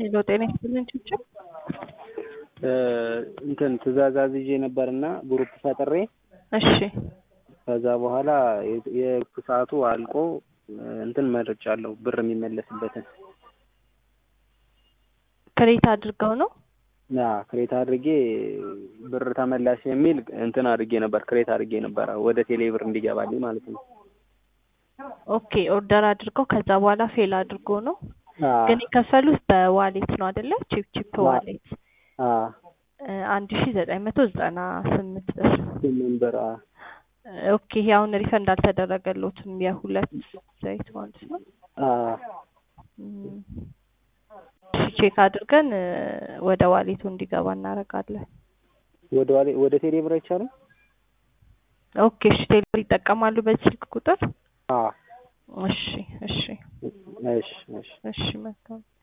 ሄሎ ጤና ይስጥልን ቹቹ። እንትን ትእዛዝ አዝዤ ነበርና ግሩፕ ፈጥሬ እሺ ከዛ በኋላ የግሩፕ ሰዓቱ አልቆ እንትን መርጫለሁ ብር የሚመለስበትን ክሬት አድርገው ነው ያ ክሬት አድርጌ ብር ተመላሽ የሚል እንትን አድርጌ ነበር ክሬት አድርጌ ነበር ወደ ቴሌ ብር እንዲገባልኝ ማለት ነው። ኦኬ ኦርደር አድርገው ከዛ በኋላ ፌል አድርጎ ነው አዎ ግን የከፈሉት በዋሌት ነው አይደለ? ቺፕ ቺፕ አዎ። ዋሌት አዎ አንድ ሺ ዘጠኝ መቶ ዘጠና ስምንት ብር። ስምንት ብር አዎ ኦኬ ይሄ አሁን ሪፈንድ አልተደረገሎትም የሁለት ዘይት ማለት ነው። አዎ እም፣ እሺ ቼክ አድርገን እ፣ ወደ ዋሌቱ እንዲገባ እናደርጋለን። ወደ ዋሌ ወደ ቴሌ ብር አይቻልም? ኦኬ እሺ ቴሌብር ይጠቀማሉ በዚህ ስልክ ቁጥር? አዎ እሺ እሺ እሺ እሺ እሺ መልካም